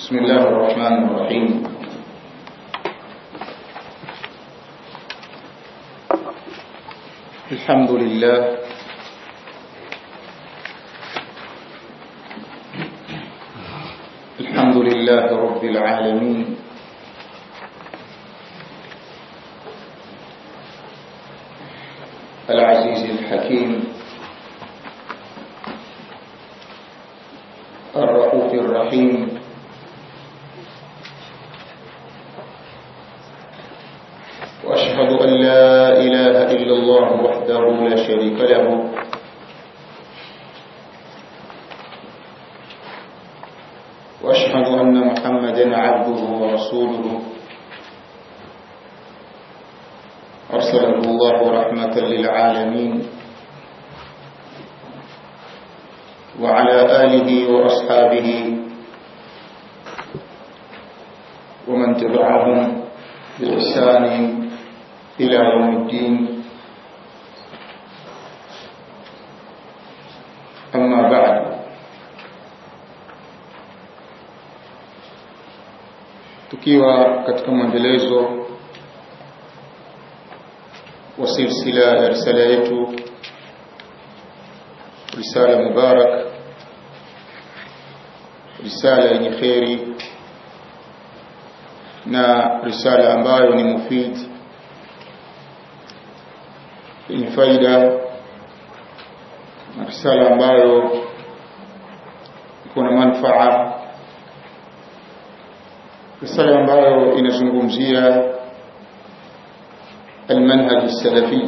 بسم الله الرحمن الرحيم الحمد لله الحمد لله رب العالمين العزيز الحكيم الرؤوف الرحيم وأشهد أن لا إله إلا الله وحده لا شريك له وأشهد أن محمدا عبده ورسوله أرسله الله رحمة للعالمين وعلى آله وأصحابه ومن تبعهم بإحسان إلى يوم الدين أما بعد tukiwa katika mwendelezo wa silsila ya risala yetu risala mubarak risala yenye kheri na risala ambayo ni mufid yenye faida na risala ambayo iko na manfaa risala ambayo inazungumzia المنهج السلفي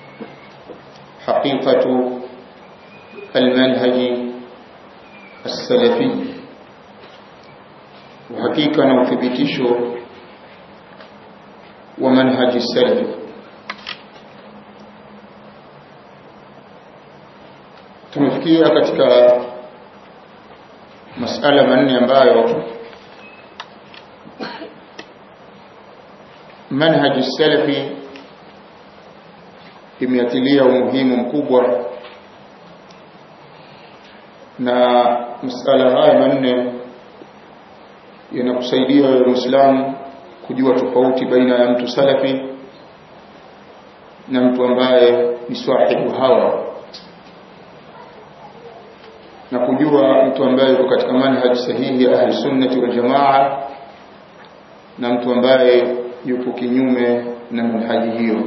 حقيقة المنهج السلفي وحقيقة نوثبتشه ومنهج السلف tumefikia katika masala manne ambayo manhaji salafi imeatilia umuhimu mkubwa na masala haya manne yanakusaidia wewe Muislamu kujua tofauti baina ya mtu salafi na mtu ambaye ni sahibu hawa na kujua mtu ambaye yuko katika manhaj sahihi ya ahli sunnati wal jamaa na mtu ambaye yuko kinyume na manhaji hiyo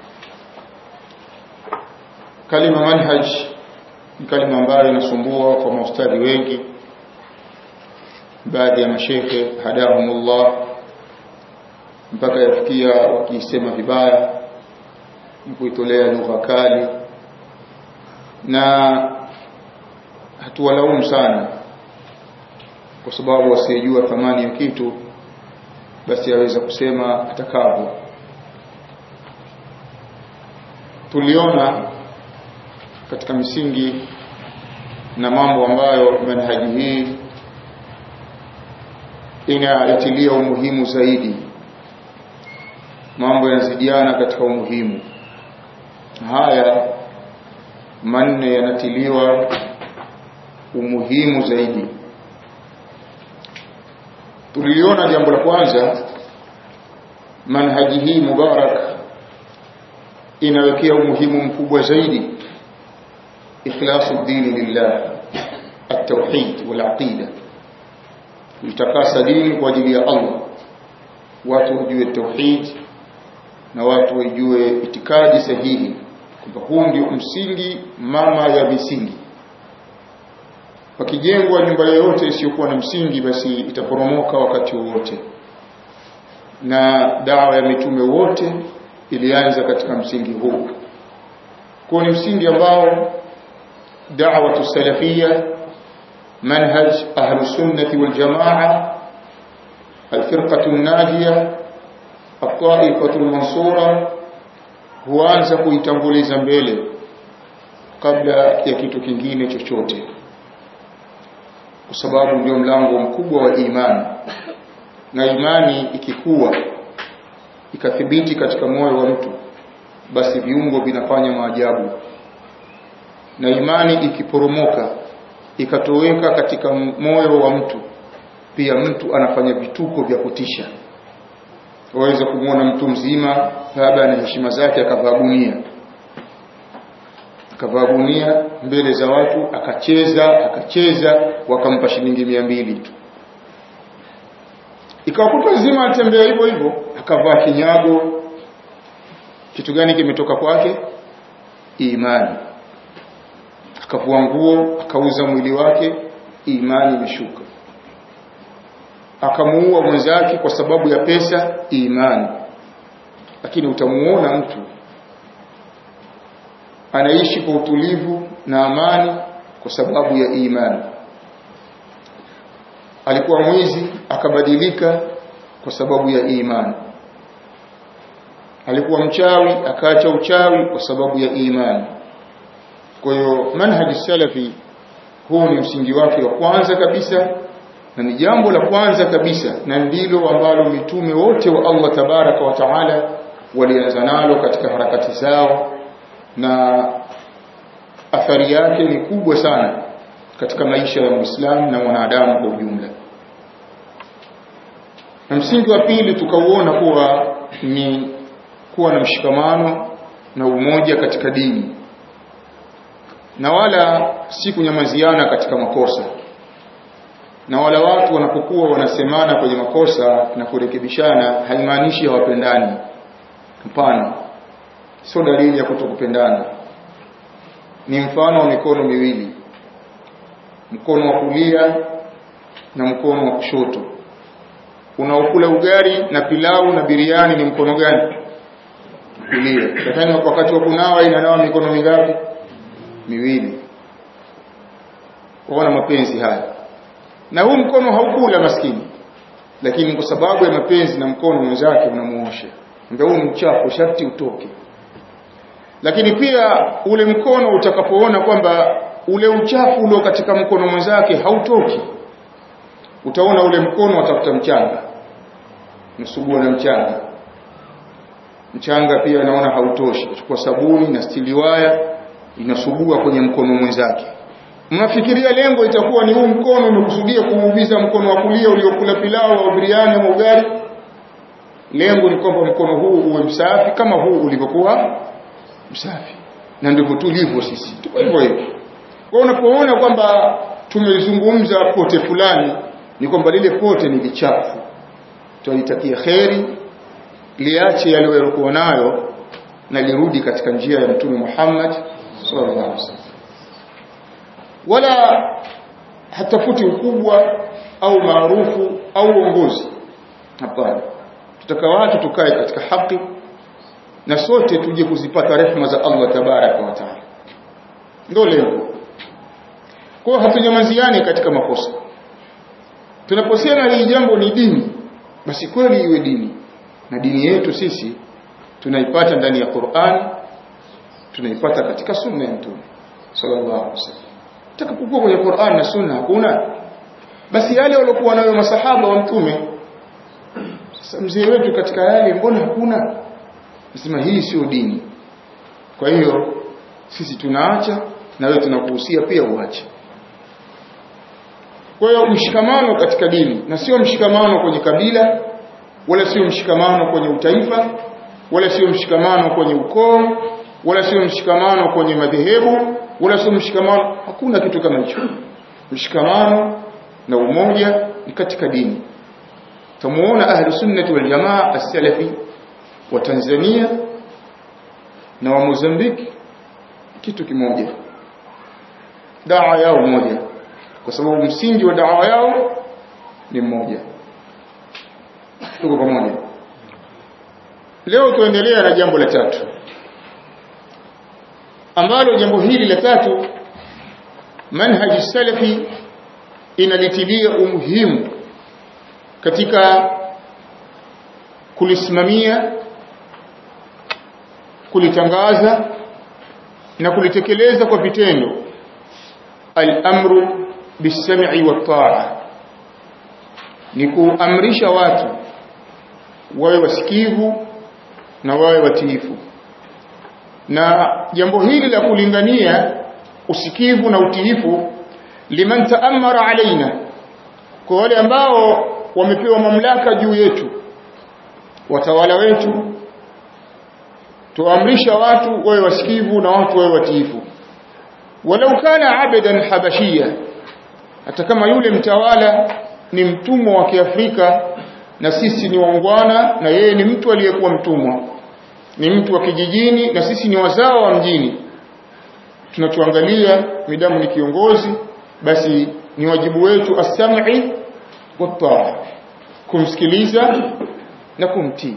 kalima manhaj ni kalima ambayo inasumbua kwa maustadhi wengi baadhi ya mashekhe hadahumullah mpaka yafikia wakiisema vibaya na kuitolea lugha kali na hatuwalaumu sana kwa sababu wasiyejua thamani ya kitu basi aweza kusema atakavyo tuliona katika misingi na mambo ambayo manhaji hii inaitilia umuhimu zaidi mambo yanazidiana katika umuhimu haya manne yanatiliwa umuhimu zaidi tuliliona jambo la kwanza manhaji hii mubarak inawekea umuhimu mkubwa zaidi ikhlasu dini lillah at-tauhid wal aqida kuitakasa dini kwa ajili ya Allah watu wajue tauhid na watu wajue itikadi sahihi kwamba huu ndio msingi mama ya misingi pakijengwa nyumba yoyote isiyokuwa na msingi basi itaporomoka wakati wowote na dawa ya mitume wote ilianza katika msingi huu kwa ni msingi ambao da'watu salafia manhaj ahlu sunnati wal jamaa الفرقة الناجية الطائفة المنصورة huanza kuitanguliza mbele kabla ya kitu kingine chochote kwa sababu ndio mlango mkubwa wa imani na imani ikikuwa ikathibiti katika moyo wa mtu basi viungo vinafanya maajabu na imani ikiporomoka ikatoweka katika moyo wa mtu pia mtu anafanya vituko vya kutisha waweza kumwona mtu mzima labda ana heshima zake akavaa gunia akavaa gunia mbele za watu akacheza akacheza wakampa shilingi mia mbili tu ikawa kutwa nzima atembea hivyo hivyo akavaa kinyago kitu gani kimetoka kwake imani akavua nguo akauza mwili wake imani imeshuka akamuua mwenzake kwa sababu ya pesa imani lakini utamuona mtu anaishi kwa utulivu na amani kwa sababu ya imani alikuwa mwizi akabadilika kwa sababu ya imani alikuwa mchawi akaacha uchawi kwa sababu ya imani kwa hiyo manhaji salafi huu ni msingi wake wa kwanza kabisa na ni jambo la kwanza kabisa na ndilo ambalo mitume wote wa Allah tabaraka wa taala walianza nalo katika harakati zao na athari yake ni kubwa sana katika maisha ya Muislamu na mwanadamu kwa ujumla. Na msingi wa pili tukauona kuwa ni kuwa na mshikamano na umoja katika dini na wala si kunyamaziana katika makosa na wala watu wanapokuwa wanasemana kwenye makosa na kurekebishana haimaanishi hawapendani hapana sio dalili ya kutokupendana ni mfano wa mikono miwili mkono wa kulia na mkono wa kushoto unaokula ugali na pilau na biriani ni mkono gani kulia lakini wakati wa kunawa inanawa mikono mingapi miwili waona mapenzi haya na huu mkono haukula maskini lakini kwa sababu ya mapenzi na mkono mwenzake unamuosha ndio huu mchafu sharti utoke lakini pia ule mkono utakapoona kwamba ule uchafu ulio katika mkono mwenzake hautoki utaona ule mkono watafuta mchanga msugua na mchanga mchanga pia naona hautoshi chukua sabuni na stiliwaya inasugua kwenye mkono mwenzake mnafikiria lengo itakuwa ni huu mkono umekusudia kuumiza mkono wa kulia uliokula pilau au biriani au ugali lengo ni kwamba mkono huu uwe msafi kama huu ulivyokuwa msafi na ndivyo tulivyo sisi tuko hivyo hivyo kwa unapoona kwamba tumezungumza pote fulani ni kwamba lile pote ni lichafu tualitakia kheri liache yale yaliokuwa nayo na lirudi katika njia ya mtume Muhammad sallallahu alaihi wasallam wala hatafuti ukubwa au maarufu au uongozi hapana tutaka watu tukae katika haki na sote tuje kuzipata rehema za Allah tabaraka wa taala ndio lengo kwa hatunyamaziani katika makosa tunaposema hili jambo ni dini basi kweli iwe dini na dini yetu sisi tunaipata ndani ya Qur'an tunaipata katika sunna ya mtume sallallahu alaihi wasallam takapokuwa kwenye Qur'an na sunna hakuna basi yale waliokuwa nayo masahaba wa mtume sasa mzee wetu katika yale mbona hakuna nasema hii sio dini kwa hiyo sisi tunaacha na wewe tunakuhusia pia uache kwa hiyo mshikamano katika dini na sio mshikamano kwenye kabila wala sio mshikamano kwenye utaifa wala sio mshikamano kwenye ukoo wala sio mshikamano kwenye madhehebu wala sio mshikamano hakuna kitu kama hicho mshikamano na umoja ni katika dini tumuona ahlu sunnati wal jamaa as-salafi wa Tanzania na wa Mozambiki kitu kimoja dawa yao moja kwa sababu msingi wa dawa yao ni mmoja tuko pamoja leo tuendelea na jambo la tatu ambalo jambo hili la tatu manhaji salafi inalitilia umuhimu katika kulisimamia kulitangaza na kulitekeleza kwa vitendo al-amru bis-sam'i wat-ta'a ni kuamrisha watu wawe wasikivu na wawe watiifu na jambo hili la kulingania usikivu na utiifu liman taamara alaina kwa wale ambao wamepewa mamlaka juu yetu watawala wetu tuamrisha watu wawe wasikivu na watu wawe watiifu walau kana abadan habashia hata kama yule mtawala ni mtumwa wa Kiafrika na sisi ni waungwana na yeye ni mtu aliyekuwa mtumwa ni mtu wa kijijini na sisi ni wazao wa mjini tunachoangalia midamu ni kiongozi basi ni wajibu wetu as-sam'i wat kumsikiliza na kumtii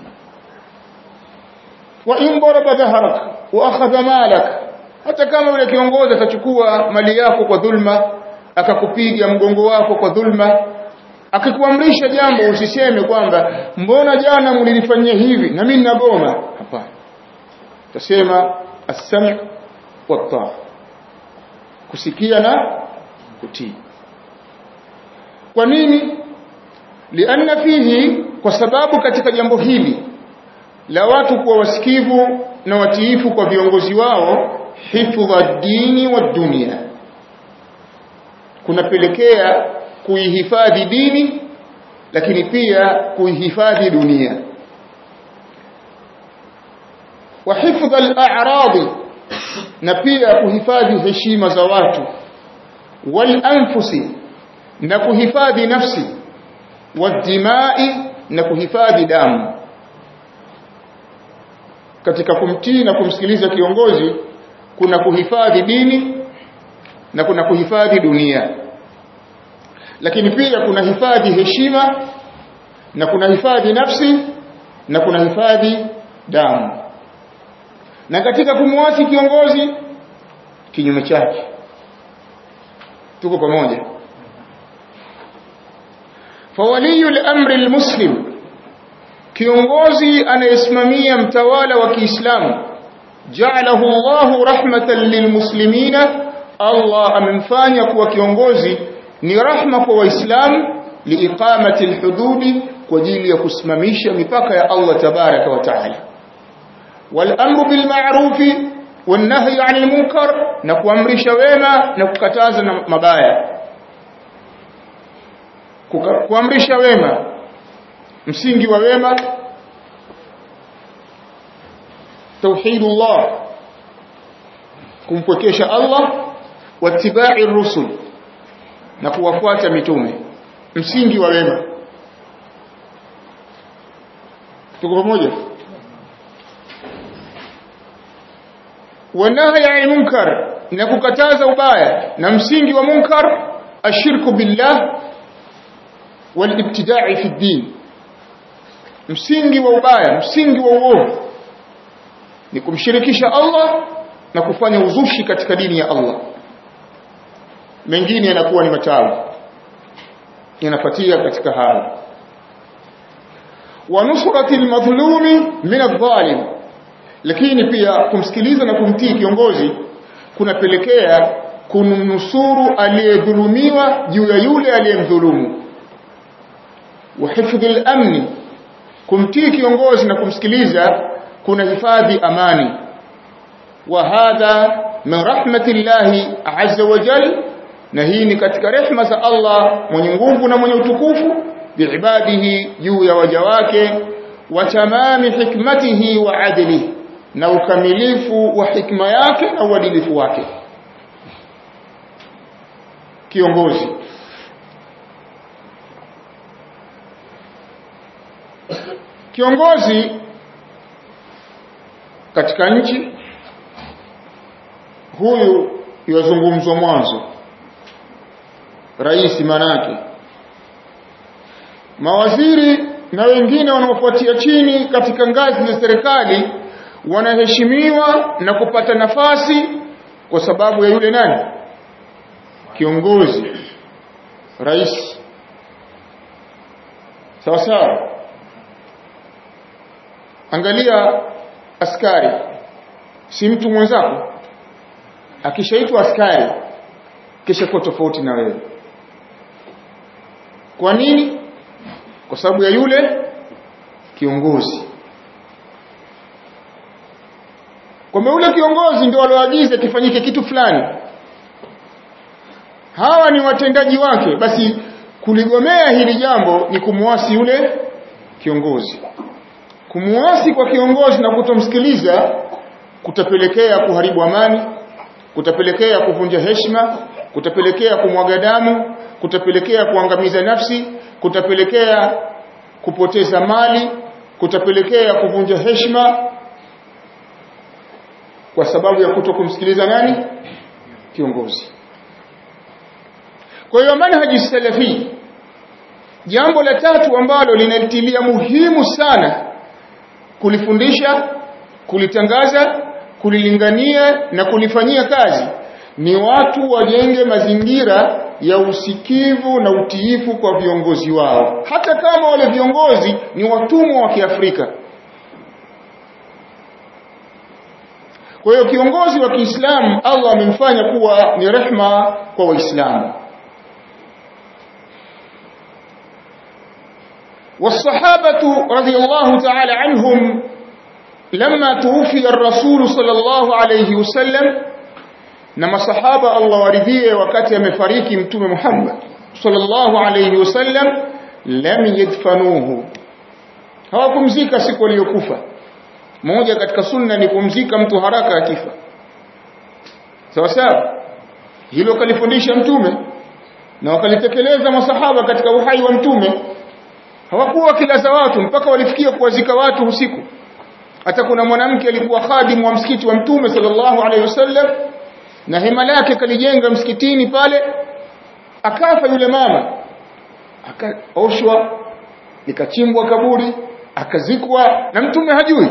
wa in daraba dhahrak wa akhadha malak hata kama yule kiongozi atachukua mali yako kwa dhulma akakupiga mgongo wako kwa dhulma akikuamrisha jambo usiseme kwamba mbona jana mlilifanyia hivi na mimi nagoma hapana tasema as-sam' wat kusikia na kutii kwa nini lianna fihi kwa sababu katika jambo hili la watu kuwa wasikivu na watiifu kwa viongozi wao hifdha dini wa dunia kunapelekea kuihifadhi dini lakini pia kuihifadhi dunia wa hifdha al-a'rad na pia kuhifadhi heshima za watu wal anfusi na kuhifadhi nafsi wadimai na kuhifadhi damu katika kumtii na kumsikiliza kiongozi kuna kuhifadhi dini na kuna kuhifadhi dunia lakini pia kuna hifadhi heshima na kuna hifadhi nafsi na kuna hifadhi damu na katika kumwasi kiongozi kinyume chake tuko pamoja fawaliyu al-amri al-muslim kiongozi anayesimamia mtawala wa Kiislamu ja'alahu Allahu rahmatan lilmuslimina Allah amemfanya kuwa kiongozi ni rahma kwa waislamu liiqamati alhududi kwa ajili ya kusimamisha mipaka ya Allah tabaraka wa taala والامر بالمعروف والنهي عن المنكر na kuamrisha wema na kukataza na mabaya kuamrisha wema msingi wa wema tauhidullah kumpwekesha Allah wattiba'i rusul na kuwafuata mitume msingi wa wema tuko pamoja wanahi ya munkar na kukataza ubaya na msingi wa munkar ashirku billah walibtida'i fi din msingi wa ubaya msingi wa uovu ni kumshirikisha Allah na kufanya uzushi katika dini ya Allah mengine yanakuwa ni matawi yanapatia katika hali wa nusrati almadhlumi min adh-dhalim lakini pia kumsikiliza na kumtii kiongozi kunapelekea kumnusuru aliyedhulumiwa juu ya yule aliyemdhulumu wa hifdhi al-amni kumtii kiongozi na kumsikiliza kuna hifadhi amani wa hadha min rahmatillahi azza wa jalla na hii ni katika rehma za Allah mwenye nguvu na mwenye utukufu biibadihi juu ya waja wake wa tamami hikmatihi wa adlihi na ukamilifu wa hikma yake na uadilifu wake kiongozi kiongozi katika nchi huyu yazungumzwa mwanzo rais manake mawaziri na wengine wanaofuatia chini katika ngazi za serikali wanaheshimiwa na kupata nafasi kwa sababu ya yule nani kiongozi rais sawa sawa angalia askari si mtu mwenzako akishaitwa askari kisha kuwa tofauti na wewe kwa nini kwa sababu ya yule kiongozi kwamba yule kiongozi ndio alioagiza kifanyike kitu fulani hawa ni watendaji wake basi kuligomea hili jambo ni kumwasi yule kiongozi kumwasi kwa kiongozi na kutomsikiliza kutapelekea kuharibu amani kutapelekea kuvunja heshima kutapelekea kumwaga damu kutapelekea kuangamiza nafsi kutapelekea kupoteza mali kutapelekea kuvunja heshima kwa sababu ya kuto kumsikiliza nani kiongozi kwa hiyo manhaji salafi jambo la tatu ambalo linalitilia muhimu sana kulifundisha kulitangaza kulilingania na kulifanyia kazi ni watu wajenge mazingira ya usikivu na utiifu kwa viongozi wao hata kama wale viongozi ni watumwa wa Kiafrika kwa hiyo kiongozi wa Kiislamu Allah amemfanya kuwa ni rehma kwa Waislamu والصحابة رضي الله تعالى عنهم لما توفي الرسول صلى الله عليه وسلم نما صحابة الله ورضيه وكتي مفاريكي متوم محمد صلى الله عليه وسلم لم يدفنوه hawakumzika siku aliyokufa moja katika sunna ni kumzika mtu haraka akifa sawa sawa hilo kalifundisha mtume na wakalitekeleza masahaba katika uhai wa mtume hawakuwa wakilaza watu mpaka walifikia kuwazika watu usiku hata kuna mwanamke alikuwa khadimu wa msikiti wa mtume sallallahu alaihi wasallam na hema lake kalijenga msikitini pale akafa yule mama akaoshwa likachimbwa kaburi akazikwa na mtume hajui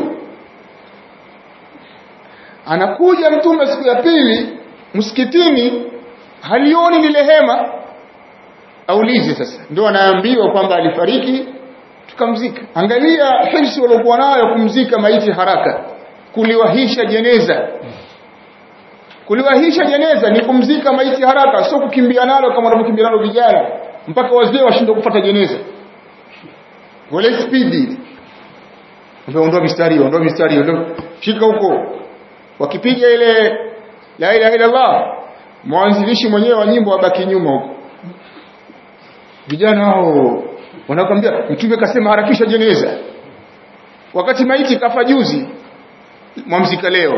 anakuja mtume siku ya pili msikitini halioni lile hema aulize sasa ndio anaambiwa kwamba alifariki tukamzika angalia hirsi waliokuwa nayo kumzika maiti haraka kuliwahisha jeneza kuliwahisha jeneza ni kumzika maiti haraka sio kukimbia nalo kama wanavyokimbia nalo vijana mpaka wazee washindwe kufuata jeneza wale spidi ondoa mistari ondoa mistari ondoa shika huko wakipiga ile la ilaha illa Allah mwanzilishi mwenyewe wa nyimbo abaki nyuma huko vijana hao wanakwambia mtume kasema harakisha jeneza wakati maiti kafa juzi mwamzika leo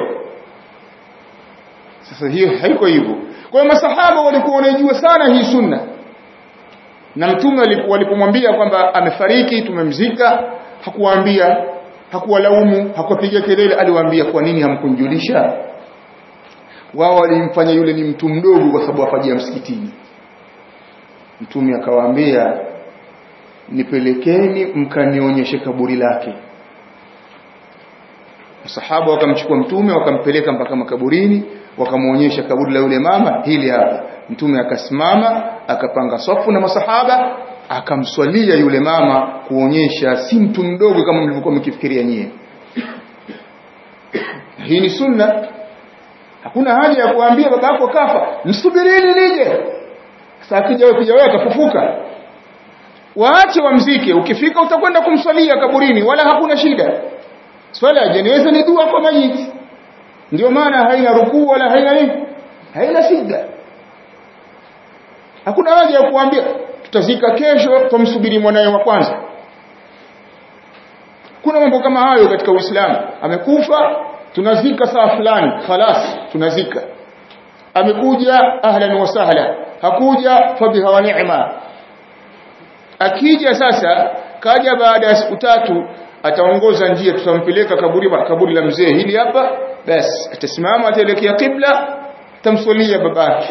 sasa hiyo haiko hivyo kwa hiyo masahaba walikuwa wanajua sana hii sunna na mtume walipomwambia kwamba amefariki tumemzika hakuwaambia hakuwalaumu hakuwapiga kelele aliwaambia kwa nini hamkunjulisha wao walimfanya yule ni mtu mdogo kwa sababu afajia msikitini mtume akawaambia nipelekeni mkanionyeshe kaburi lake masahaba wakamchukua mtume wakampeleka mpaka makaburini wakamuonyesha kaburi la yule mama hili hapa mtume akasimama akapanga safu na masahaba akamswalia yule mama kuonyesha si mtu mdogo kama mlivyokuwa mkifikiria nyie hii ni sunna hakuna haja ya kuambia baba yako kafa msubirini nije sasa akija wewe kuja wewe atafufuka waache wamzike ukifika utakwenda kumswalia kaburini wala hakuna shida swala ya jeneza ni dua kwa mayiti ndio maana haina rukuu wala haina nini haina shida hakuna haja ya kuambia tutazika kesho tumsubiri mwanae wa kwanza kuna mambo kama hayo katika Uislamu amekufa tunazika saa fulani khalas tunazika amekuja ahlan wa sahla hakuja fabiha wa ni'ma akija sasa kaja baada ya siku tatu ataongoza njia tutampeleka kaburi kaburi la mzee hili hapa basi atasimama ataelekea kibla tamswalia babake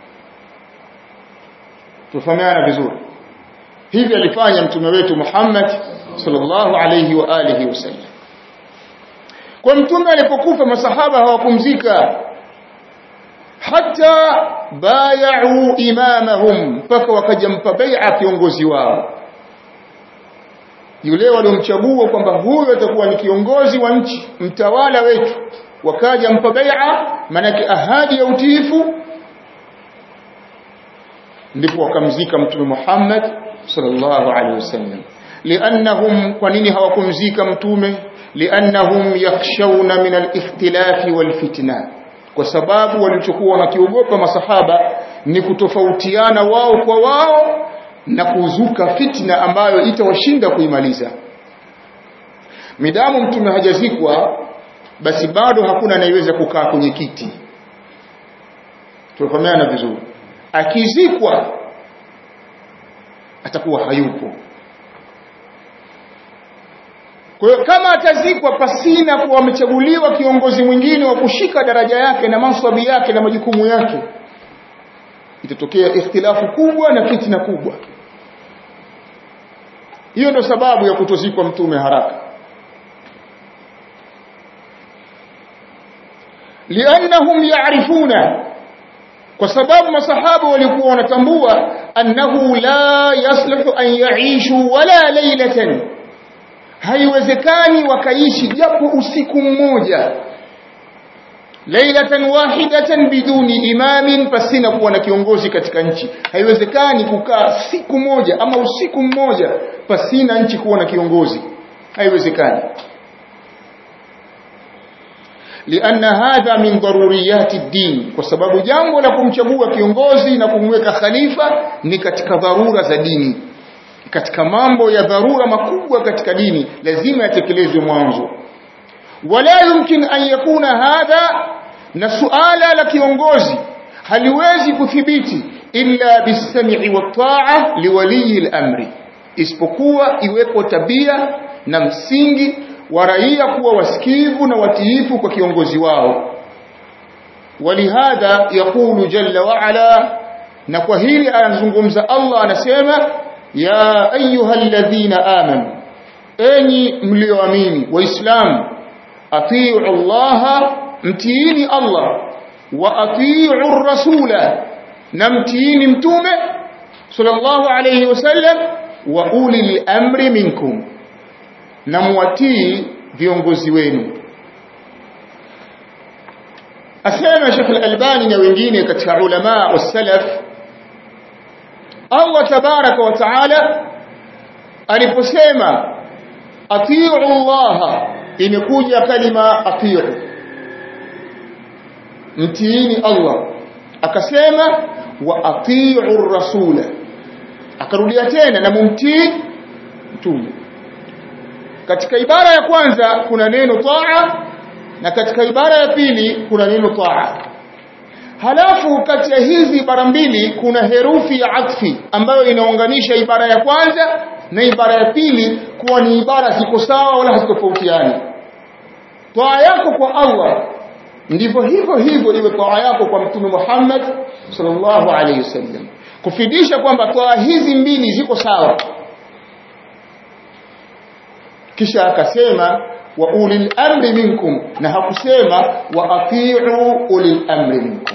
tufahamiana vizuri hivi alifanya mtume wetu Muhammad sallallahu alayhi wa alihi wasallam kwa mtume alipokufa masahaba hawapumzika hata bay'u imamahum mpaka wakajampa bai'a kiongozi wao yule waliomchagua kwamba huyo atakuwa ni kiongozi wa nchi mtawala wetu wakaja mpa bai'a manake ahadi ya utiifu ndipo wakamzika mtume Muhammad sallallahu alaihi wasallam liannahum kwa nini hawakumzika mtume liannahum yakhshawna min al-ikhtilafi wal-fitna kwa sababu walichokuwa wanakiogopa masahaba ni kutofautiana wao kwa wao na kuzuka fitna ambayo itawashinda kuimaliza midamu mtume hajazikwa basi bado hakuna anayeweza kukaa kwenye kiti tufahamiana vizuri akizikwa atakuwa hayupo kwa hiyo kama atazikwa pasina kuwa amechaguliwa kiongozi mwingine wa kushika daraja yake na mansabi yake na majukumu yake itatokea ikhtilafu kubwa na fitna kubwa hiyo ndio sababu ya kutozikwa mtume haraka liannahum yaarifuna kwa sababu masahaba walikuwa wanatambua annahu la yasluhu an yaishu wala laylatan haiwezekani wakaishi japo usiku mmoja lailatan wahidatan biduni imamin pasina kuwa na kiongozi katika nchi haiwezekani kukaa siku moja ama usiku mmoja pasina nchi kuwa na kiongozi haiwezekani لأن هذا من ضروريات الدين kwa sababu jambo la kumchagua kiongozi na kumweka khalifa ni katika dharura za dini katika mambo ya dharura makubwa katika dini lazima yatekelezwe mwanzo wala yumkin an yakuna hadha na suala la kiongozi haliwezi kuthibiti illa bisami wa taa liwaliyi al-amri isipokuwa iwepo tabia na msingi wa raia kuwa wasikivu na watiifu kwa kiongozi wao walihadha yaqulu jalla wa ala na kwa hili anazungumza Allah anasema ya ayyuhalladhina amanu enyi mlioamini waislamu atiu Allah mtiini Allah wa atiu rasula na mtiini mtume sallallahu alayhi wasallam wa ulil amri minkum na muwatii viongozi wenu asema Sheikh Al-Albani na wengine katika ulama wa salaf Allah tabaraka wa taala aliposema atiu Allah imekuja kalima atiu mtiini Allah akasema wa atiu rasula akarudia tena na mumtii mtume katika ibara ya kwanza kuna neno taa na katika ibara ya pili kuna neno taa halafu kati ya hizi ibara mbili kuna herufi ya atfi ambayo inaunganisha ibara ya kwanza na ibara ya pili kuwa ni ibara ziko sawa wala hazitofautiani taa yako kwa Allah ndivyo hivyo hivyo iwe taa yako kwa mtume Muhammad sallallahu alaihi wasallam kufidisha kwamba taa hizi mbili ziko sawa kisha akasema wa ulil amri minkum na hakusema wa atiu ulil amri minkum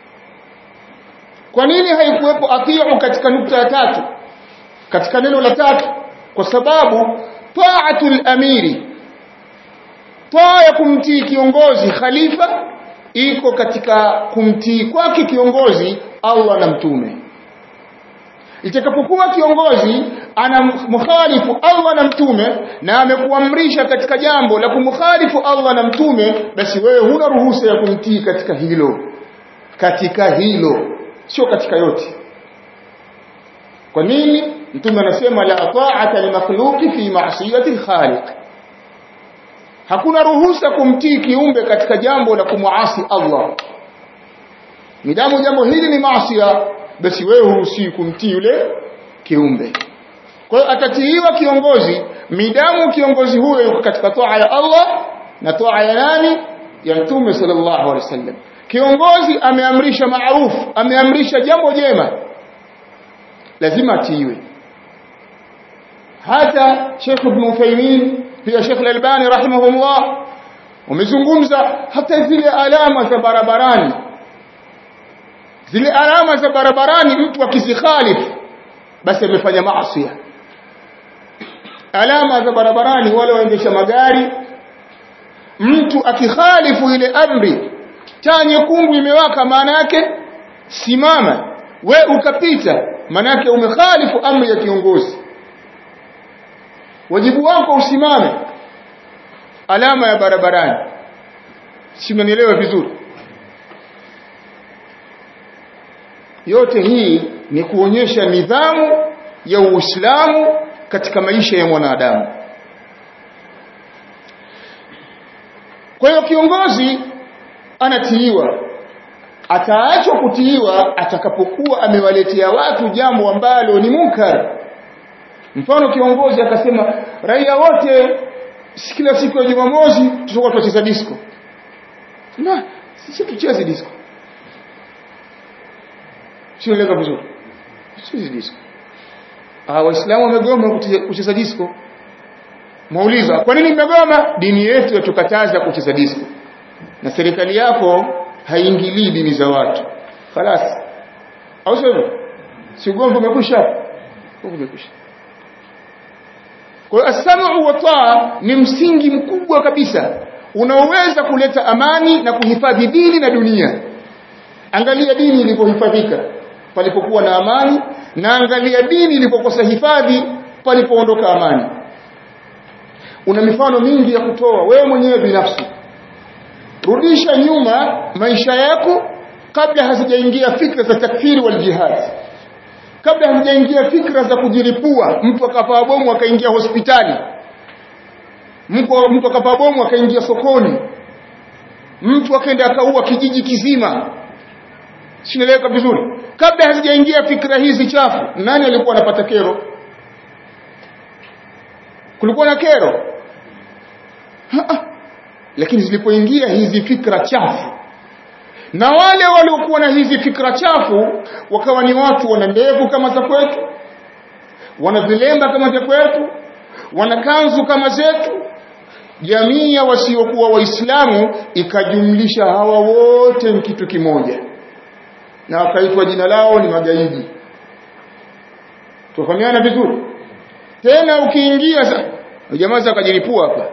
kwa nini haikuwepo atiu katika nukta ya tatu katika neno la tatu kwa sababu taatul amiri taa ya kumtii kiongozi khalifa iko katika kumtii kwake kiongozi Allah na mtume itakapokuwa kiongozi ana mukhalifu Allah na mtume na amekuamrisha katika jambo la kumkhalifu Allah na mtume basi wewe huna ruhusa ya kumtii katika hilo katika hilo sio katika yote kwa nini mtume anasema la ta'ata li makhluqi fi ma'siyati al-khaliq hakuna ruhusa kumtii kiumbe katika jambo la kumwasi Allah midamu jambo hili ni maasiya basi wewe huruhusi kumtii yule kiumbe kwa hiyo atatiiwa kiongozi midamu kiongozi huyo yuko katika toa ya Allah na toa ya nani ya mtume sallallahu alaihi wasallam kiongozi ameamrisha maarufu ameamrisha jambo jema lazima atiiwe hata Sheikh Ibn Uthaymeen pia Sheikh Al-Albani rahimahullah wamezungumza hata zile alama za barabarani zile alama za barabarani mtu akizikhalifu basi amefanya maasi alama za barabarani wale waendesha magari mtu akikhalifu ile amri taa nyekundu imewaka maana yake simama we ukapita maana yake umekhalifu amri ya kiongozi wajibu wako usimame alama ya barabarani simanielewa vizuri yote hii ni kuonyesha nidhamu ya Uislamu katika maisha ya mwanadamu kwa hiyo kiongozi anatiiwa ataachwa kutiiwa atakapokuwa amewaletea watu jambo ambalo ni munkar mfano kiongozi akasema raia wote kila siku ya Jumamosi tutakuwa tunacheza disco na sisi tucheze disco sio leka vizuri sisi disco ah waislamu wamegoma kucheza disco Mauliza, kwa nini mmegoma? Dini yetu yatukataza kucheza disco. Na serikali yako haingilii dini za watu. Khalas. Au sio? Si ugomvi umekwisha hapo. Umekwisha. Kwa hiyo as-sam'u wa taa ni msingi mkubwa kabisa unaoweza kuleta amani na kuhifadhi dini na dunia. Angalia dini ilivyohifadhika palipokuwa na amani na angalia dini ilipokosa hifadhi palipoondoka amani una mifano mingi ya kutoa wewe mwenyewe binafsi rudisha nyuma maisha yako kabla hazijaingia fikra za takfiri wal jihad kabla hazijaingia fikra za kujiripua mtu akapaa bomu akaingia hospitali mtu mtu akapaa bomu akaingia sokoni mtu akaenda akaua kijiji kizima sinaeleweka vizuri kabla hazijaingia fikra hizi chafu nani alikuwa anapata kero kulikuwa na kero Ha-ha. lakini zilipoingia hizi fikra chafu na wale waliokuwa na hizi fikra chafu wakawa ni watu wana ndevu kama za kwetu wana vilemba kama vya kwetu wana kanzu kama zetu jamii ya wasiokuwa waislamu ikajumlisha hawa wote ni kitu kimoja na wakaitwa jina lao ni magaidi tufahamiana vizuri tena ukiingia jamaa za kajilipua hapa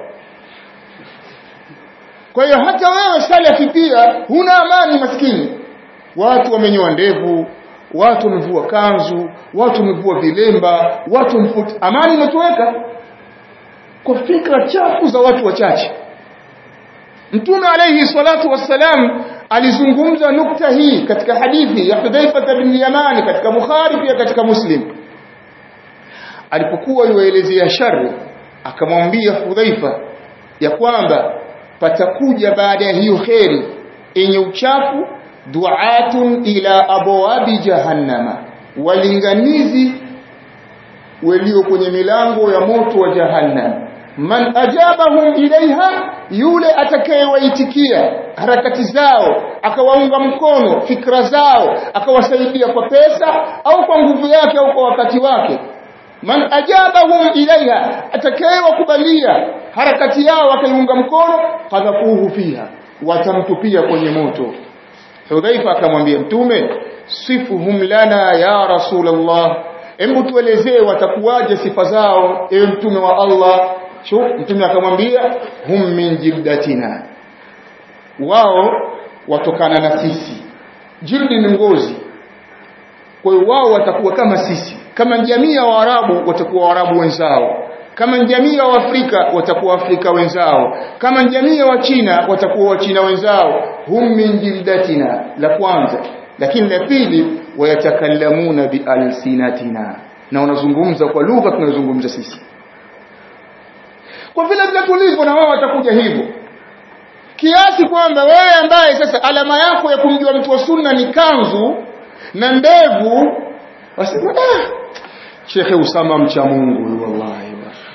kwa hiyo hata wewe salafi pia huna amani maskini watu wamenyoa ndevu watu wamevua kanzu watu wamevua vilemba watu mfuti amani imetoweka kwa fikra chafu za watu wachache mtume alayhi salatu wassalam alizungumza nukta hii katika hadithi ya Hudhaifa bin Yaman katika Bukhari pia katika Muslim alipokuwa yuelezea shari akamwambia Hudhaifa ya kwamba patakuja baada ya hiyo kheri yenye uchafu duatun ila abwabi jahannama walinganizi walio kwenye milango ya moto wa jahannam man ajabahum ilaiha yule atakayewaitikia harakati zao akawaunga mkono fikra zao akawasaidia kwa pesa au kwa nguvu yake au kwa wakati wake man ajabahum ilaiha atakayewakubalia harakati yao akaiunga mkono qadhafuhu fiha watamtupia kwenye moto Hudhaifa akamwambia mtume sifuhum lana ya rasulullah hebu tuelezee watakuwaje sifa zao ewe mtume wa Allah Shuf, mtume akamwambia hum min jildatina wao watokana na sisi jildi ni ngozi kwa hiyo wao watakuwa kama sisi kama jamii ya Waarabu watakuwa Waarabu wenzao kama jamii ya Waafrika watakuwa Afrika wenzao kama jamii ya Wachina watakuwa Wachina wenzao hum min jildatina la kwanza lakini la pili wayatakallamuna bialsinatina na wanazungumza kwa lugha tunayozungumza sisi kwa vile vile tulivyo na wao watakuja hivyo kiasi kwamba wewe ambaye sasa alama yako ya kumjua mtu wa sunna ni kanzu na ndevu wasema ah Shekhe Usama mcha Mungu wallahi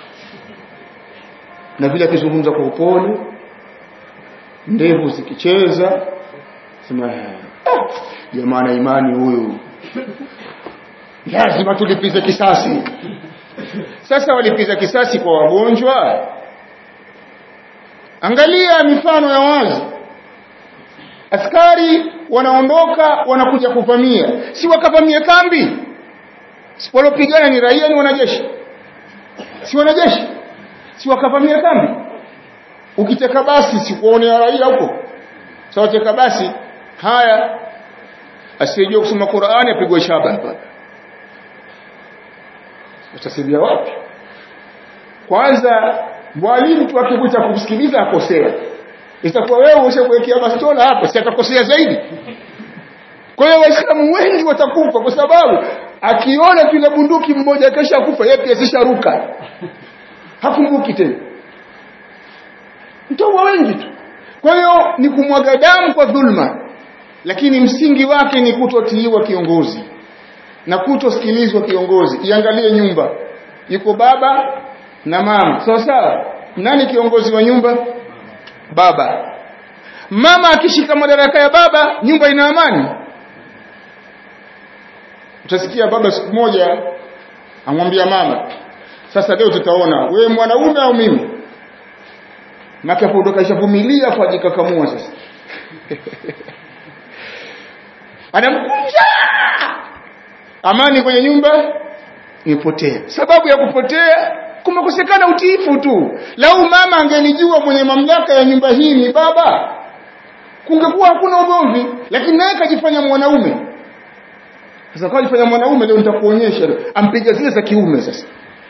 na vile akizungumza kwa upole ndevu zikicheza sema ah, jamaa na imani huyu lazima tulipize kisasi sasa walipiza kisasi kwa wagonjwa angalia mifano ya wazi askari wanaondoka wanakuja kuvamia si wakavamia kambi si walopigana ni raia ni wanajeshi si wanajeshi si wakavamia kambi ukiteka basi si kuonea raia huko sawa teka basi haya asiyejua kusoma Qur'ani apigwe shaba hapa utasaidia wapi kwanza mwalimu tu akikuta kumsikiliza akosea itakuwa wewe ushakuwekea bastola hapo si atakosea zaidi kwa hiyo waislamu wengi watakufa kwa sababu akiona tuna bunduki mmoja kesha kufa yeye pia sisharuka hakumbuki tena mtaua wengi tu kwa hiyo ni kumwaga damu kwa dhulma lakini msingi wake ni kutotiiwa kiongozi na kutosikilizwa kiongozi iangalie nyumba yuko baba na mama sawa sawa nani kiongozi wa nyumba baba mama akishika madaraka ya baba nyumba ina amani utasikia baba siku moja amwambia mama sasa leo tutaona wewe mwanaume au mimi maka hapo kashavumilia kwa jikakamua sasa anamkunja amani kwenye nyumba imepotea sababu ya kupotea kumekosekana utiifu tu lau mama angelijua mwenye mamlaka ya nyumba hii ni baba kungekuwa hakuna ugomvi lakini naye kajifanya mwanaume sasa kwa kajifanya mwanaume leo nitakuonyesha ampiga zile za kiume sasa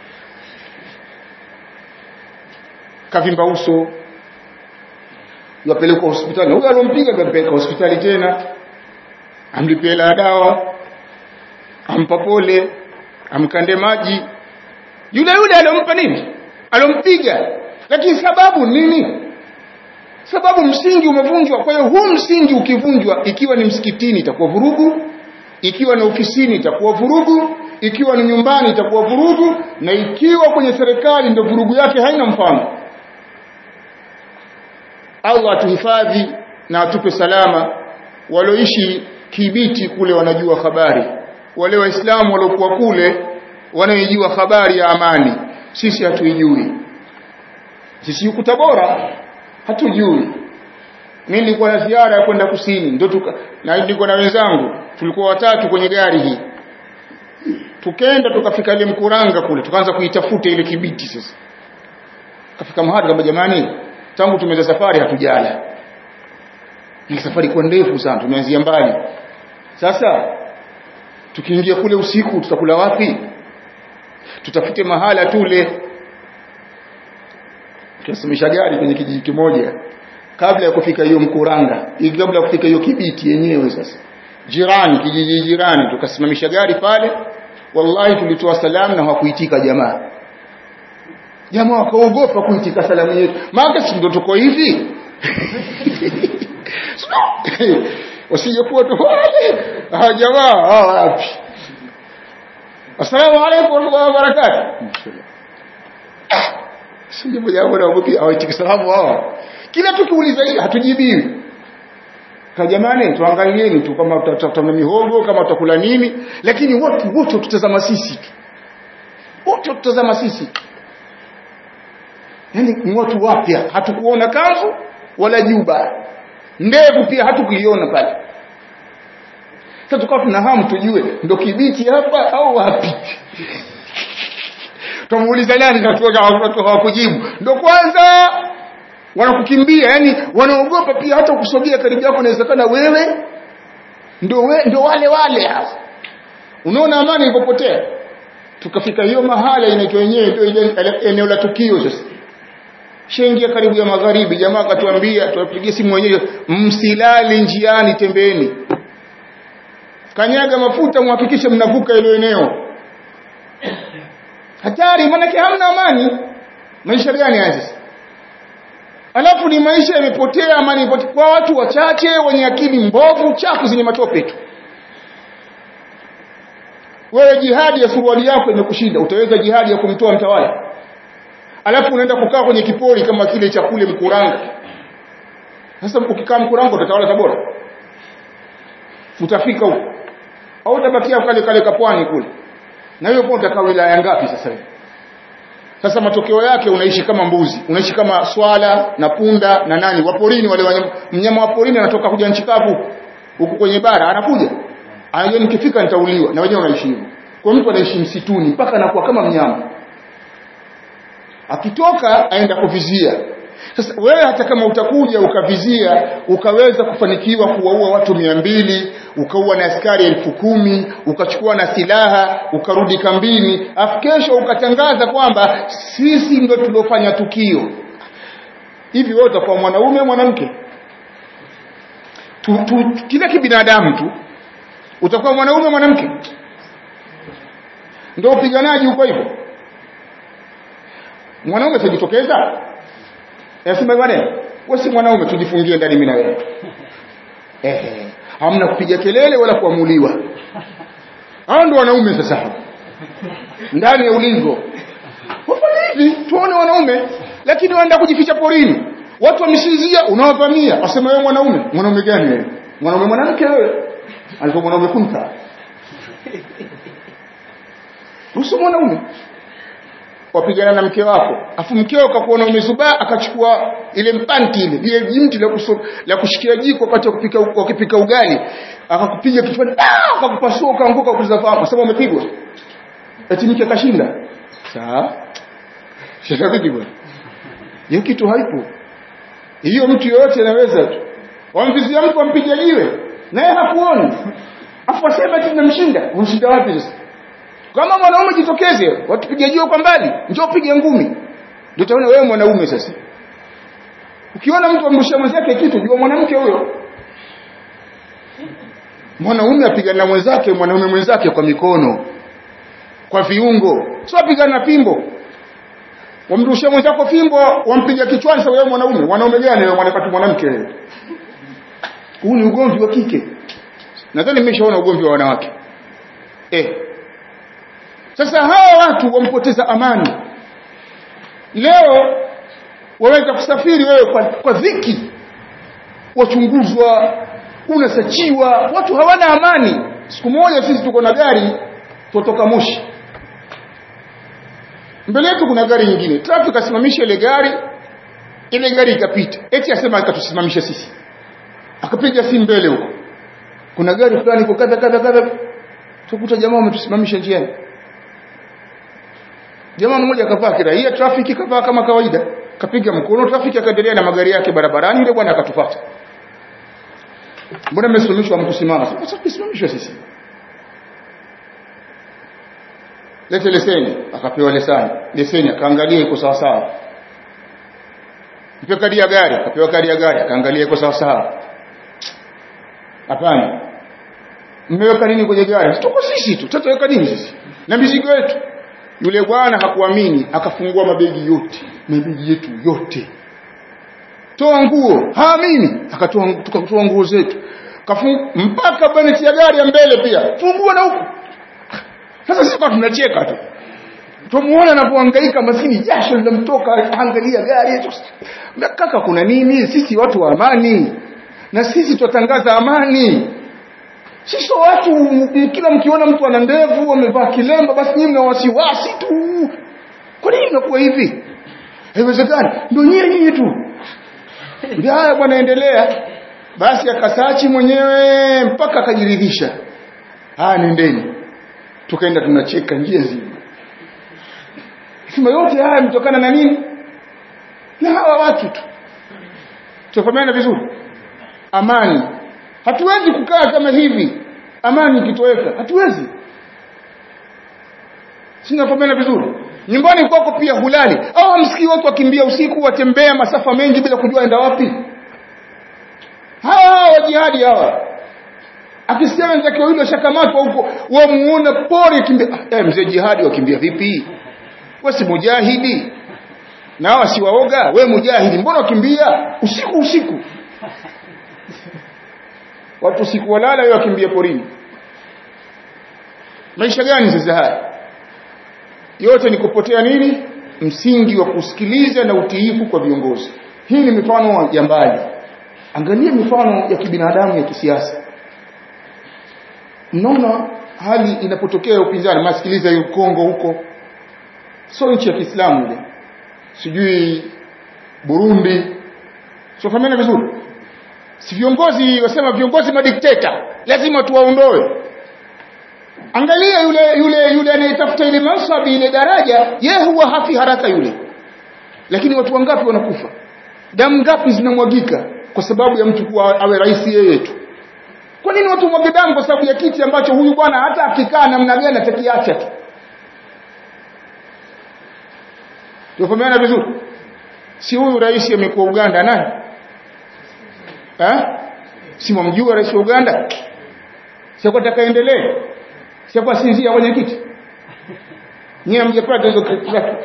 kavimba uso yapelekwa hospitali huyo alompiga kapeleka hospitali tena amlipie la dawa ampa pole amkande maji yule yule alompa nini alompiga lakini sababu nini sababu msingi umevunjwa kwa hiyo huu msingi ukivunjwa ikiwa ni msikitini itakuwa vurugu ikiwa ni ofisini itakuwa vurugu ikiwa ni nyumbani itakuwa vurugu na ikiwa kwenye serikali ndio vurugu yake haina mfano Allah atuhifadhi na atupe salama walioishi kibiti kule wanajua habari wale waislamu waliokuwa kule wanaijua habari ya amani sisi hatuijui sisi huku Tabora hatujui mimi nilikuwa na ziara ya kwenda kusini ndio tuka na nilikuwa na wenzangu tulikuwa watatu kwenye gari hii tukenda tukafika ile mkuranga kule tukaanza kuitafuta ile kibiti sasa kafika mahali kama jamani tangu tumeza safari hatujala ni safari kwa ndefu sana tumeanzia mbali sasa tukiingia kule usiku tutakula wapi tutafute mahala tule tukasimamisha gari kwenye kijiji kimoja kabla ya kufika hiyo mkuranga kabla ya kufika hiyo kibiti yenyewe sasa jirani kijiji jirani tukasimamisha gari pale wallahi tulitoa salamu na hawakuitika jamaa jamaa wakaogopa kuitika salamu yetu maana si ndo tuko hivi wasijekuwa tu wale ah jamaa ah wapi assalamu alaykum wa rahmatullahi wa barakatuh sije moja hapo na wapi hawaitika salamu hawa kila tukiuliza hili hatujibiwi kwa jamani tuangalieni tu kama tutatafuta mihogo kama tutakula nini lakini wote wote tutazama sisi tu wote tutazama sisi yani watu wapya hatukuona kanzu wala juba ndevu pia hatukuiona pale sasa tukawa tuna hamu tujue ndo kibiti hapa au wapi tumuuliza nani na watu hawakujibu ndo kwanza wanakukimbia yani wanaogopa pia hata kusogea karibu yako inawezekana wewe ndo we, ndo wale wale hasa unaona amani ilipopotea tukafika hiyo mahala inaitwa yenyewe ndio ile eneo la tukio sasa shengia karibu ya magharibi jamaa akatuambia tuwapigie simu wenyewe msilali njiani tembeni kanyaga mafuta muhakikishe mnavuka ile eneo hatari maanake hamna amani maisha gani haya sasa alafu ni maisha yamepotea amani imepotea kwa watu wachache wenye akili mbovu chafu zenye matope tu wewe jihadi ya suruali yako imekushinda utaweza jihadi ya kumtoa mtawala alafu unaenda kukaa kwenye kipori kama kile cha kule mkuranga sasa ukikaa mkuranga utatawala tabora utafika huko au utabakia kale kale kapwani kule na hiyo kwa utakaa wilaya ngapi sasa hivi sasa matokeo yake unaishi kama mbuzi unaishi kama swala na punda na nani waporini wale wanyama mnyama wa porini anatoka kuja nchi kavu huku kwenye bara anakuja anajua nikifika nitauliwa na wenyewe unaishi hivyo kwa mtu anaishi msituni mpaka anakuwa kama mnyama akitoka aenda kuvizia sasa wewe hata kama utakuja ukavizia ukaweza kufanikiwa kuwaua watu mia mbili ukaua na askari elfu kumi ukachukua na silaha ukarudi kambini afu kesho ukatangaza kwamba sisi ndio tuliofanya tukio hivi wewe utakuwa mwanaume mwanamke tu, tu, kila kibinadamu tu utakuwa mwanaume mwanamke ndio upiganaji uko hivyo mwanaume atajitokeza anasema bwana wewe si mwanaume tujifungie ndani mimi na wewe eh hamna kupiga kelele wala kuamuliwa hao ndio wanaume sasa ndani ya ulingo wafanye hivi tuone wanaume lakini waenda kujificha porini watu wamesinzia unawavamia wasema wewe mwanaume mwanaume gani wewe mwanaume mwanamke wewe alikuwa mwanaume kunta usi mwanaume wapigana na mke wako afu mkeo akakuona umezubaa akachukua ile mpanti ile ile jimti la, kuso, la kushikia jiko wakati wakipika wakipika ugali akakupiga kichwani ah akakupasua ukaanguka kuzafahamu kwa sababu umepigwa eti mke akashinda sawa shida vipi bwana hiyo kitu haipo hiyo mtu yoyote anaweza tu wamvizia mtu ampige jiwe naye hakuoni afu asema eti tunamshinda unashinda wapi sasa kama mwanaume jitokeze watupige jiwe kwa mbali njoo pige ngumi ndio utaona wewe mwanaume sasa ukiona mtu amrushia mwenzake kitu jua mwanamke huyo mwanaume apigana na mwenzake mwanaume mwenzake kwa mikono kwa viungo sio apigana na fimbo wamrushia mwenzako fimbo wampiga kichwani sasa wewe mwanaume mwanaume gani wewe mwanakati mwanamke huu ni ugomvi wa kike nadhani mmeshaona ugomvi wa wanawake eh sasa hawa watu wampoteza amani leo waweza kusafiri wewe kwa, kwa dhiki wachunguzwa unasachiwa watu hawana amani siku moja sisi tuko na gari tutoka Moshi mbele yetu kuna gari nyingine traffic asimamisha ile gari ile gari ikapita eti asema akatusimamisha sisi akapiga simu mbele huko kuna gari fulani iko kadha kadha kadha tukuta jamaa wametusimamisha njiani jamaa mmoja akavaa kiraia trafiki kavaa kama kawaida kapiga mkono trafiki akaendelea na magari yake barabarani yule bwana akatufuata mbona mmesimamishwa mkusimama sasa tusimamishwe sisi lete leseni akapewa leseni leseni akaangalia iko sawa sawa mpe kadi ya gari akapewa kadi ya gari akaangalia iko sawa sawa hapana mmeweka nini kwenye gari tuko sisi tu tutaweka nini sisi na mizigo yetu yule bwana hakuamini akafungua mabegi yote mabegi yetu yote toa nguo haamini akatoa tukatoa nguo zetu Kafungu, mpaka bonnet ya gari ya mbele pia fungua na huko sasa sisi kwa tunacheka tu tumuona anapohangaika maskini jasho linamtoka angalia gari kaka kuna nini sisi watu wa amani na sisi tutatangaza amani sisi watu kila mkiona mtu ana ndevu amevaa kilemba basi nyinyi mna wasiwasi tu kwa nini mnakuwa hivi haiwezekani ndio nyinyi nyinyi tu ndio haya bwana endelea basi akasachi mwenyewe mpaka akajiridhisha haya nendeni tukaenda tunacheka njia nzima sema yote haya mtokana na nini na hawa watu tu tufahamiana vizuri amani hatuwezi kukaa kama hivi amani ikitoweka hatuwezi sinafahamiana vizuri nyumbani kwako pia hulali au hamsikii watu wakimbia usiku watembea masafa mengi bila kujua enda wapi hawa wa jihadi hawa akisikia wenzake wawili washakamatwa huko wamuona pori kimbia eh, mzee jihadi wakimbia vipi we si mujahidi na hawa si waoga we mujahidi mbona wakimbia usiku usiku watu usiku walala wewe wakimbia porini maisha gani sasa haya yote ni kupotea nini msingi wa kusikiliza na utiifu kwa viongozi hii ni mifano ya mbali angalia mifano ya kibinadamu ya kisiasa mnaona hali inapotokea upinzani masikiliza hiyo Kongo huko sio nchi ya Kiislamu ile sijui Burundi sio vizuri si viongozi wasema viongozi madikteta lazima tuwaondoe angalia yule yule yule anayetafuta ile mansabi ile daraja ye huwa hafi haraka yule lakini watu wangapi wanakufa damu ngapi zinamwagika kwa sababu ya mtu kuwa awe rais yeye tu kwa nini watu mwage damu kwa sababu ya kiti ambacho huyu bwana hata akikaa namna gani atakiacha tu tufahamiana vizuri si huyu rais amekuwa Uganda nani eh si mwamjua rais wa Uganda sio atakaendelee sio sinzia kwenye kiti nyie hamjapata hizo clip zake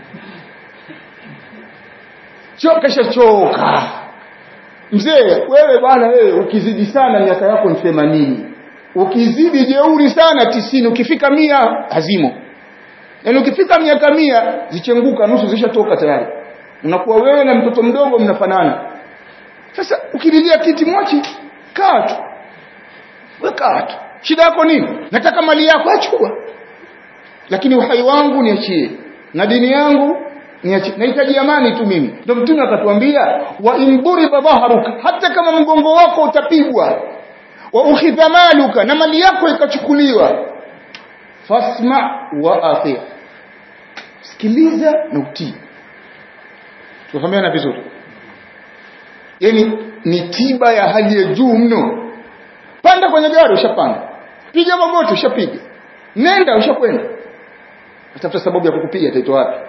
choka shachoka mzee wewe bwana wewe ukizidi sana miaka yako ni themanini ukizidi jeuri sana tisini ukifika mia hazimo yaani ukifika miaka mia zichenguka nusu zishatoka tayari unakuwa wewe na mtoto mdogo mnafanana sasa ukililia kiti mwachi kaa tu we kaa tu shida yako nini nataka mali yako achukua lakini uhai wangu niachie na dini yangu niachie nahitaji amani tu mimi ndio mtume akatuambia wa induriba dhaharuka hata kama mgongo wako utapigwa wa ukhidha maluka na mali yako ikachukuliwa fasma wa athi sikiliza na utii tufahamiana vizuri yani ni tiba ya hali ya juu mno panda kwenye gari ushapanda piga magoti ushapiga nenda ushakwenda atafuta sababu ya kukupiga taitoa wapi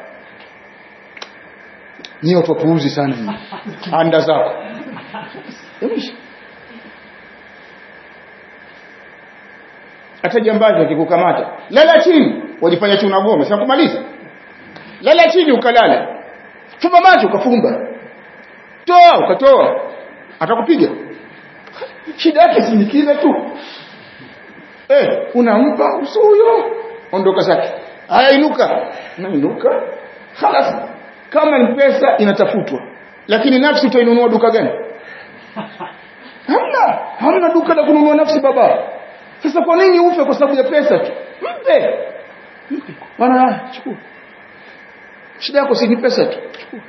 ni watu wapuuzi sana nyinyi anda zako Yamisha. hata jambazi akikukamata lala chini wajifanya chuna gome sasa kumaliza lala chini ukalala fumba macho ukafumba toa ukatoa atakupiga shida yake si kile tu eh unampa uso huyo ondoka zake haya inuka nainuka خلاص kama ni pesa inatafutwa lakini nafsi utainunua duka gani hamna hamna duka la kununua nafsi baba sasa kwa nini ufe kwa sababu ya pesa tu mpe mpe bwana chukua shida yako si ni pesa tu chukua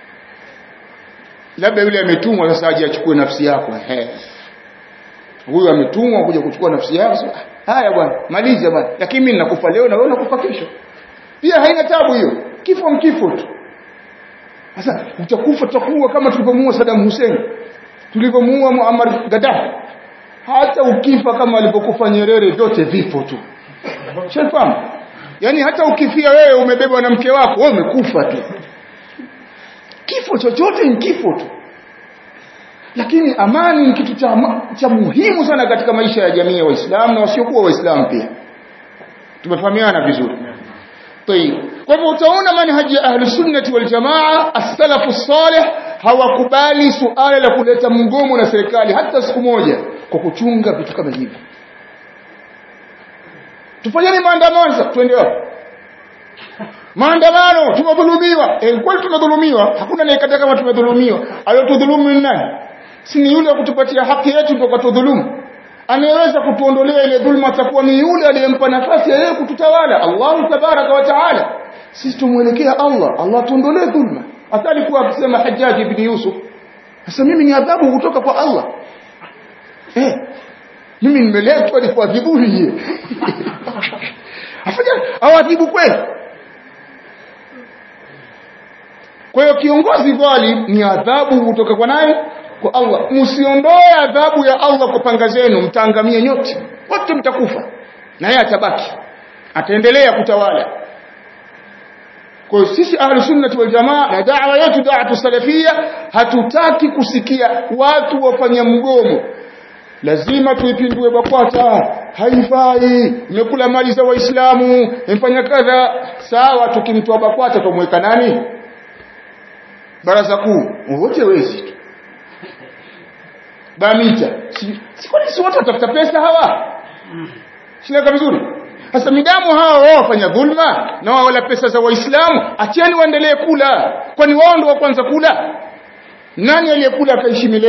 labda yule ametumwa sasa aje achukue nafsi yako ehe huyu ametumwa kuja kuchukua nafsi yako so, haya bwana maliza bwana lakini mimi nakufa leo na wewe unakufa kesho pia haina tabu hiyo kifo mkifo tu sasa utakufa tutakuwa kama tulivyomuua Saddam Hussein tulivyomuua Muammar Gaddafi hata ukifa kama alivyokufa Nyerere vyote vipo tu shafahamu yani hata ukifia wewe umebebwa na mke wako wewe umekufa tu kifo chochote ni kifo tu lakini amani ni kitu cha, cha muhimu sana katika maisha ya jamii ya waislamu na wasiokuwa waislamu pia tumefahamiana vizuri طيب kwa hivyo utaona manhaji ya ahli sunnati wal jamaa as-salafu salih hawakubali suala la kuleta mgomo na serikali hata siku moja kwa kuchunga vitu kama hivi tufanyeni maandamano sasa twende wapi maandamano tumedhulumiwa eh kweli tumedhulumiwa hakuna anayekataa kama tumedhulumiwa aliyotudhulumu ni nani si ni yule wa kutupatia haki yetu ndio katudhulumu anayeweza kutuondolea ile dhulma atakuwa ni yule aliyempa nafasi ya yeye kututawala Allah tabaraka wa taala sisi tumwelekea Allah Allah tuondolee dhulma hata alikuwa akisema Hajjaj ibn Yusuf sasa mimi ni adhabu kutoka kwa Allah eh mimi nimeletwa ni kuadhibu yeye afanya awadhibu kweli kwa hiyo kiongozi dhalim ni adhabu kutoka kwa nani kwa Allah msiondoe adhabu ya Allah kwa panga zenu mtaangamia nyote wote mtakufa na yeye atabaki ataendelea kutawala kwa hiyo sisi ahlu sunnati wal jamaa na da'wa yetu da'watu salafia hatutaki kusikia watu wafanya mgomo lazima tuipindue BAKWATA haifai imekula mali za waislamu imefanya kadha sawa tukimtoa BAKWATA tumweka nani baraza kuu wote wezi tu bamita si, si kwani si watu watafuta pesa hawa shileka vizuri sasa midamu hawa wao wafanya dhulma na wao wala pesa za waislamu acheni waendelee kula kwani wao ndio wa kwanza kula nani aliyekula akaishi milele